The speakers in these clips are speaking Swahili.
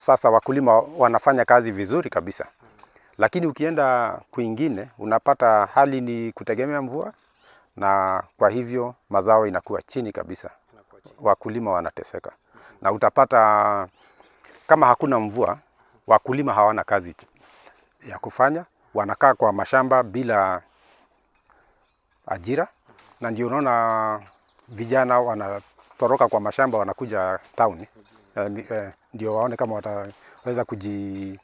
sasa wakulima wanafanya kazi vizuri kabisa, lakini ukienda kwingine unapata hali ni kutegemea mvua, na kwa hivyo mazao inakuwa chini kabisa, wakulima wanateseka, na utapata kama hakuna mvua, wakulima hawana kazi ya kufanya, wanakaa kwa mashamba bila ajira, na ndio unaona vijana wanatoroka kwa mashamba wanakuja town eh, eh, ndio waone kama wataweza kujihifadhi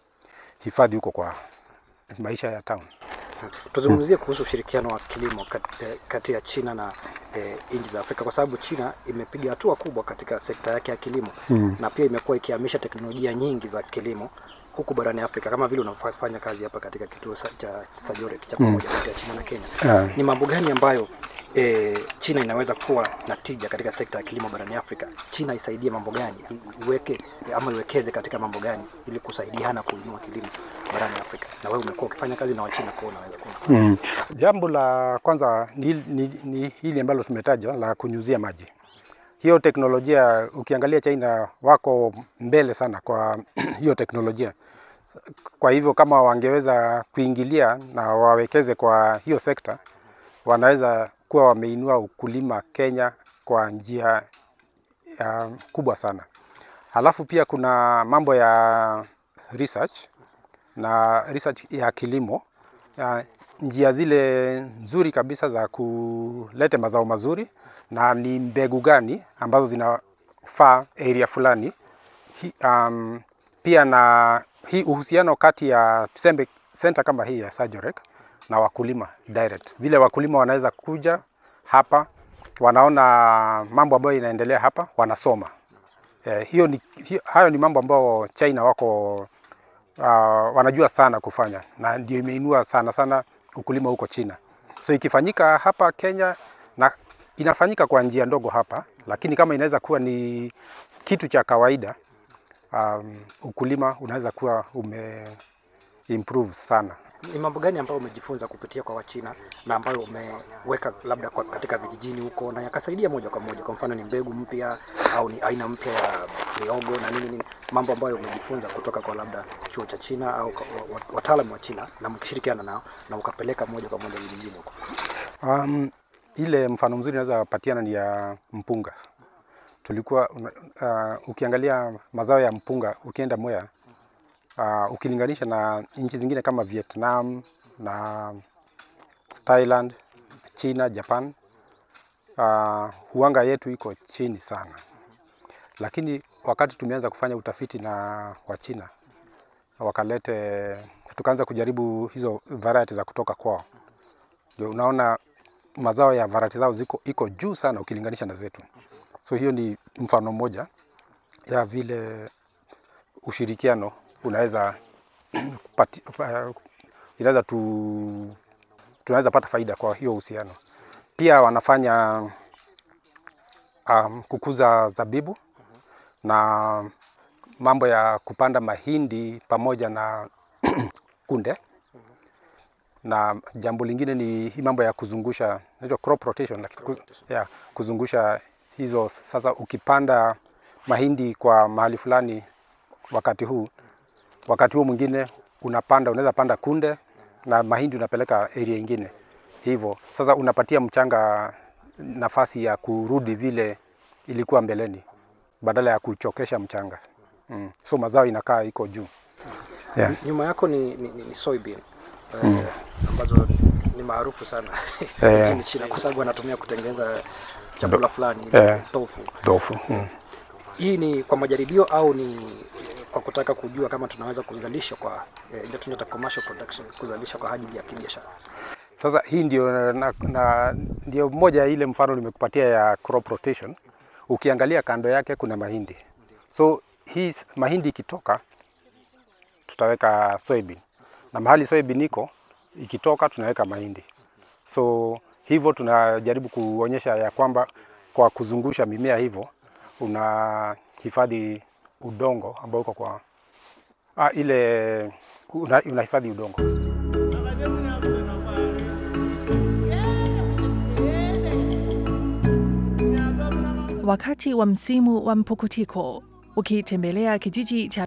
huko kwa maisha ya town. Tuzungumzie kuhusu ushirikiano wa kilimo kat- eh, kati ya China na eh, nchi za Afrika kwa sababu China imepiga hatua kubwa katika sekta yake ya kilimo Mm. na pia imekuwa ikihamisha teknolojia nyingi za kilimo huku barani Afrika kama vile unafanya kazi hapa katika kituo sa- cha Sajorek cha pamoja kati ya China na Kenya. Yeah. Ni mambo gani ambayo e, China inaweza kuwa na tija katika sekta ya kilimo barani Afrika? China isaidie mambo gani, I- iweke ama iwekeze katika mambo gani ili kusaidiana kuinua kilimo barani Afrika? Na wewe umekuwa ukifanya kazi na Wachina, kwa hiyo unaweza kuwa unafanya. Mm. Jambo la kwanza ni, ni, ni hili ambalo tumetaja la kunyunyizia maji. Hiyo teknolojia ukiangalia China wako mbele sana kwa hiyo teknolojia. Kwa hivyo kama wangeweza kuingilia na wawekeze kwa hiyo sekta, wanaweza kuwa wameinua ukulima Kenya kwa njia ya kubwa sana. Halafu pia kuna mambo ya research na research ya kilimo ya njia zile nzuri kabisa za kuleta mazao mazuri na ni mbegu gani ambazo zinafaa area fulani. Hi, um, pia na hii uhusiano kati ya tuseme center kama hii ya Sajorek na wakulima direct, vile wakulima wanaweza kuja hapa, wanaona mambo ambayo inaendelea hapa, wanasoma eh, hiyo ni, hiyo, hayo ni mambo ambayo China wako uh, wanajua sana kufanya na ndio imeinua sana sana ukulima huko China. So ikifanyika hapa Kenya na inafanyika kwa njia ndogo hapa, lakini kama inaweza kuwa ni kitu cha kawaida um, ukulima unaweza kuwa ume improve sana. Ni mambo gani ambayo umejifunza kupitia kwa Wachina na ambayo umeweka labda kwa katika vijijini huko na yakasaidia moja kwa moja? Kwa mfano ni mbegu mpya au ni aina mpya ya miogo na nini nini, mambo ambayo umejifunza kutoka kwa labda chuo cha China au kwa- wa- wa- wataalamu wa China na mkishirikiana nao na ukapeleka moja kwa moja vijijini huko. Um, ile mfano mzuri naweza patiana ni ya mpunga. Tulikuwa una- uh, ukiangalia mazao ya mpunga ukienda Mwea uh, ukilinganisha na nchi zingine kama Vietnam na Thailand, China, Japan uh, huanga yetu iko chini sana, lakini wakati tumeanza kufanya utafiti na Wachina wakalete, tukaanza kujaribu hizo variety za kutoka kwao, ndio unaona mazao ya variety zao ziko iko juu sana ukilinganisha na zetu. So hiyo ni mfano mmoja ya vile ushirikiano unaweza pati, uh, inaweza tu, tunaweza pata faida kwa hiyo uhusiano. Pia wanafanya um, kukuza zabibu na mambo ya kupanda mahindi pamoja na kunde na jambo lingine ni hii mambo ya kuzungusha inaitwa crop rotation, lakini ku, ya, kuzungusha hizo. Sasa ukipanda mahindi kwa mahali fulani wakati huu, wakati huo mwingine unapanda, unaweza panda kunde na mahindi unapeleka area ingine hivyo. Sasa unapatia mchanga nafasi ya kurudi vile ilikuwa mbeleni badala ya kuchokesha mchanga mm. So mazao inakaa iko juu yeah. Nyuma yako ni, ni, ni, ni soybean eh, ambazo ni maarufu sana Eh. nchini China kwa sababu wanatumia kutengeneza chakula fulani Eh. tofu. Tofu mm. Hii ni kwa majaribio au ni kwa kutaka kujua kama tunaweza kuzalisha kwa eh, ile tunaita commercial production, kuzalisha kwa ajili ya kibiashara? Sasa hii ndio, na, na, ndio moja ya ile mfano nimekupatia ya crop rotation. Ukiangalia kando yake kuna mahindi, so hii s- mahindi ikitoka tutaweka soybean, na mahali soybean iko ikitoka tunaweka mahindi. So hivyo tunajaribu kuonyesha ya kwamba kwa kuzungusha mimea hivyo unahifadhi udongo ambao uko kwa ah, ile una- unahifadhi udongo. Wakati wa msimu wa mpukutiko, ukitembelea kijiji cha